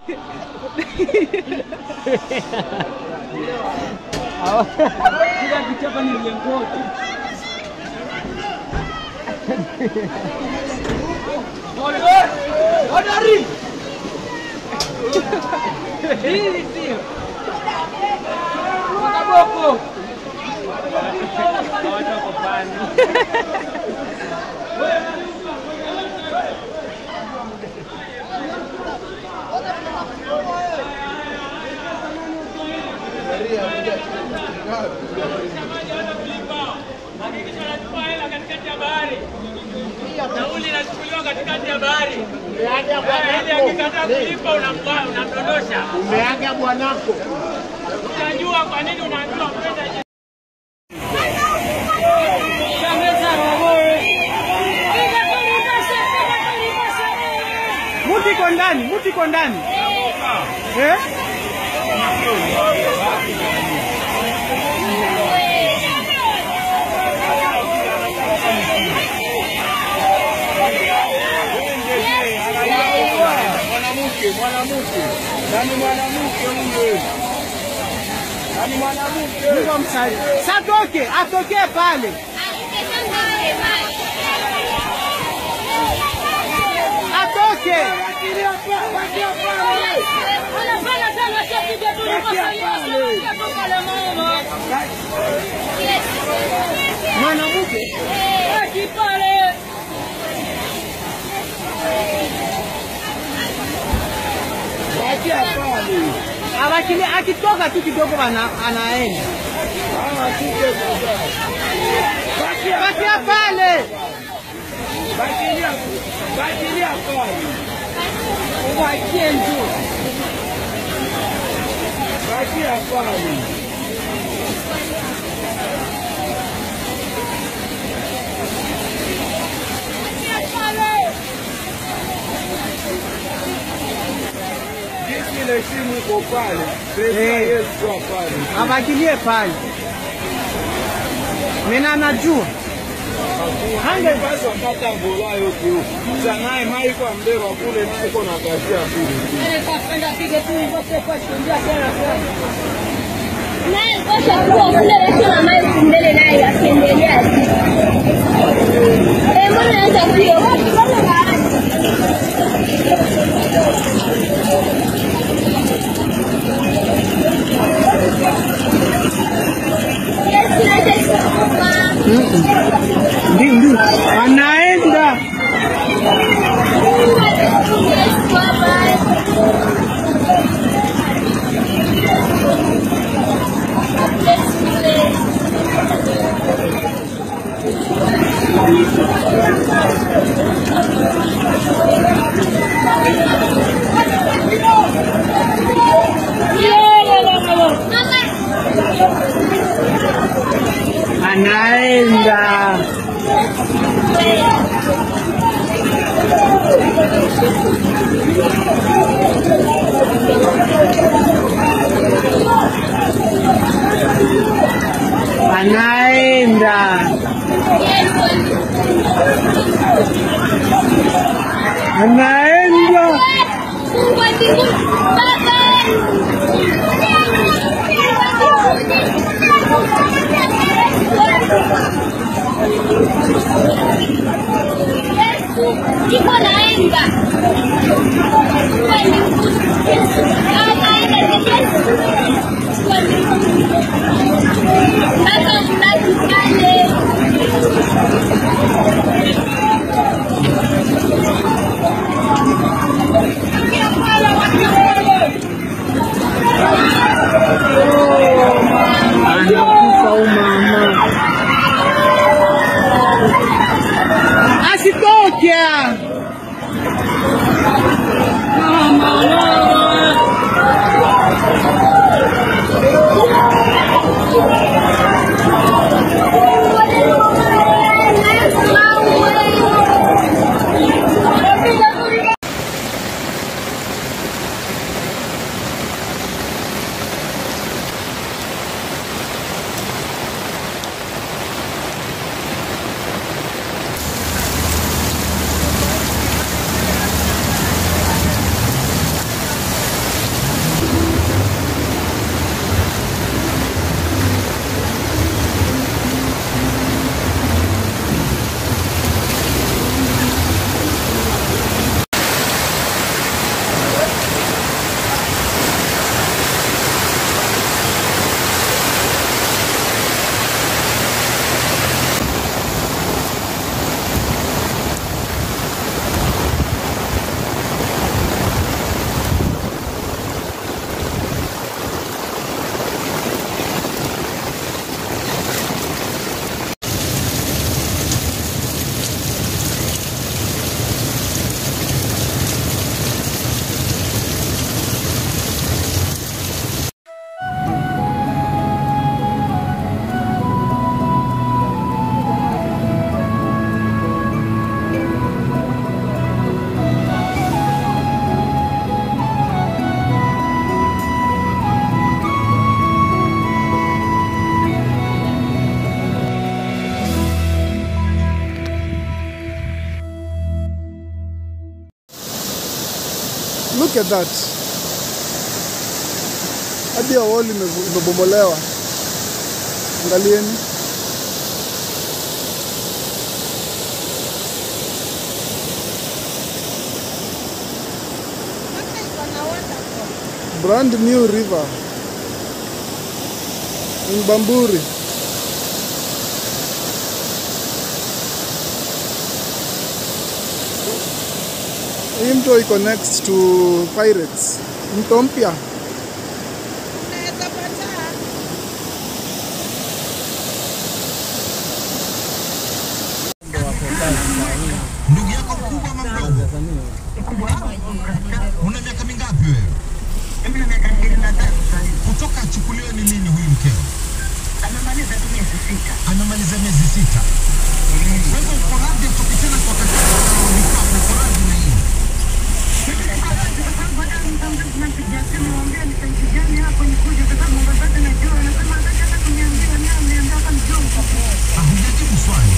Kila kichapa ni mlingoti. Hodari! Hili sio. Kaboko. Watu wako pani. Hakikisha unachukua hela katikati ya bahari. Nauli inachukuliwa katikati ya bahari. Eh, Ili akikataa kulipa unamwa- unamdondosha. Umeaga bwanako. Utajua kwa nini unaambiwa kwenda je- Muti iko ndani, muti iko ndani. Eh? Mwanamke, mwanamke. Nani mwanamke huyo? Nani mwanamke? Mungu amsaidie. Satoke, atokee pale. Atoke. Mwanamke. Bakia pale. Awakili akitoka tu kidogo ana, anaenda. Ah, kike sasa. Bakia Bakia pale. Bakilia. Bakilia pale. Uwaachie njoo. Bakia pale. Jinsi ile simu iko pale. Pesa Eh. Yesu pale. Abakilie pale. Mena anajua. Hange Basi wakati angola yote huko. Sanaye mai kwa mbeba kule niko na kashia pili. naye kosha kuwa kule watu na mai mbele naye akiendelea tu. Eh, mbona anaweza kuwa watu kama baadhi Yesu anasema ndio ndio. Anaenda. Yesu baba Anaenda. Anaenda. Anaenda. Mungu wa mbinguni, Yesu, iko naenda. Mungu wa mbinguni, Yesu, anaenda ni Yesu. Mungu wa mbinguni. Baba, mnaki pale. Anakufa umama. Asitoke. Mama, mama. Look at that. Hadi ya wall imevu- imebomolewa. Angalieni. Brand new river in Bamburi. Hii mto iko next to Pirates. Mto mpya. Ndugu yako mkubwa ama mdogo? Una miaka mingapi wewe? Kutoka achukuliwe ni lini huyu mkeo? Anamaliza miezi sita. Kwa hivyo uko radhi atoke tena kwa wakati anarudi kwako, uko radhi na hii? Ah, Hujajibu swali.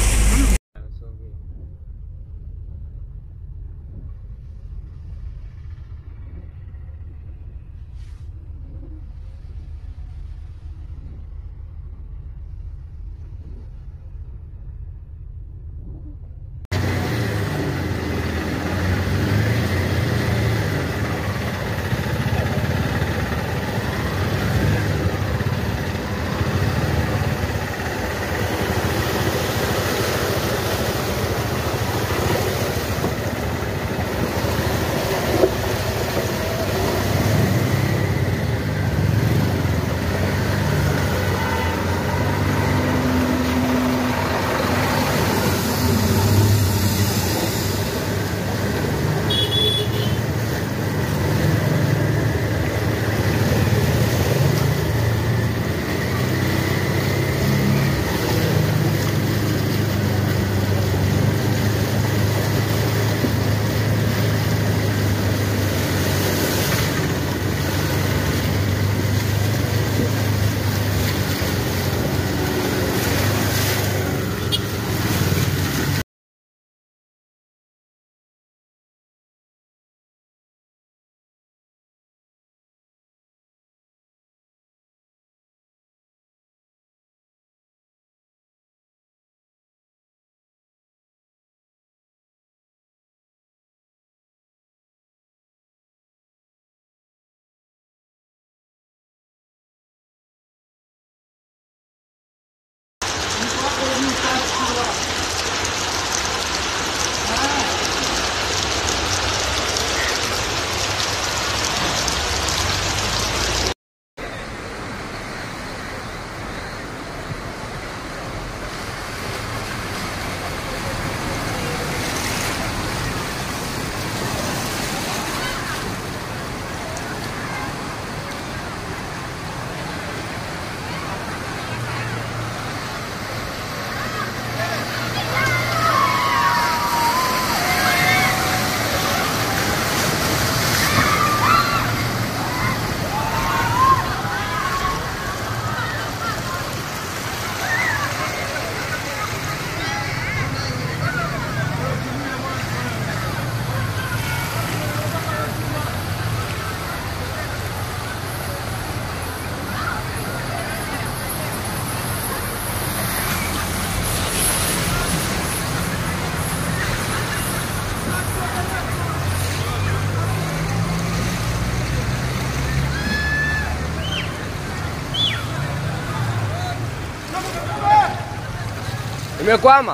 Imekwama.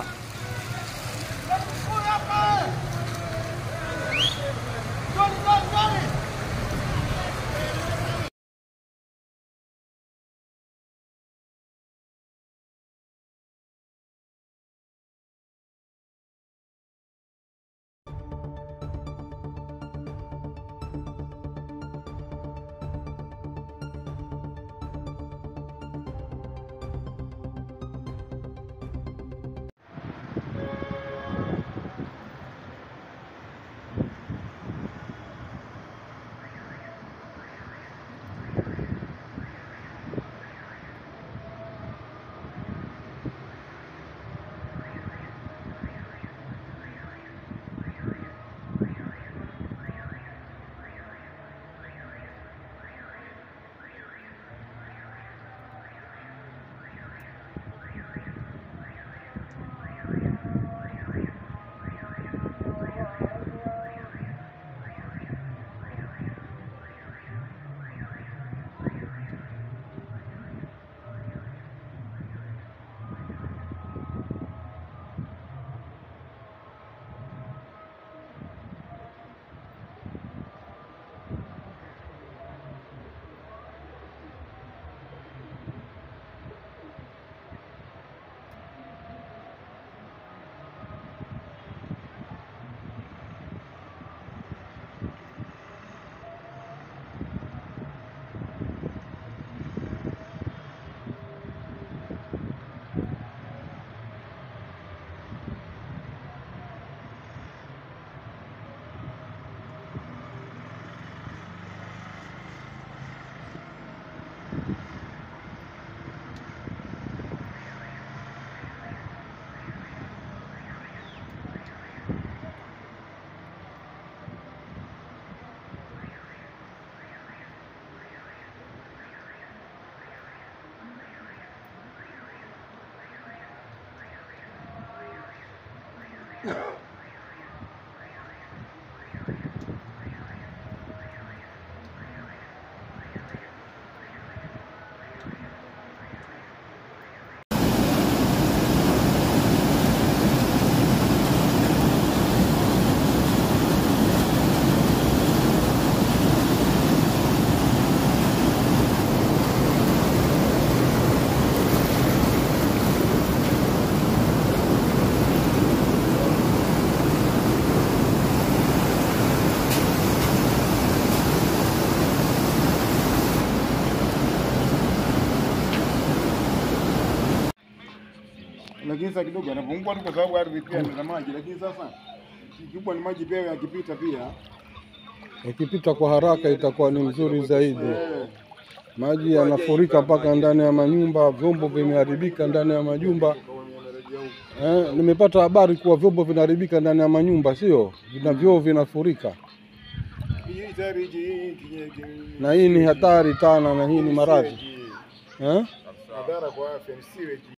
lakini sasa kidogo anapungua tu kwa sababu ardhi pia ina maji, lakini sasa kikubwa ni maji pia yakipita pia Ikipita kwa haraka itakuwa ni mzuri zaidi. eh, Maji yanafurika mpaka ndani ya manyumba, vyombo vimeharibika ndani ya majumba. kwa wenye wanarejea huko. Eh, nimepata habari kuwa vyombo vinaharibika ndani ya manyumba, sio vina vyoo vinafurika, Hii tayari hii hii kinye- kinye- na hii ni hatari sana, na hii ni maradhi sewage, eh? madhara kwa afya ni sewage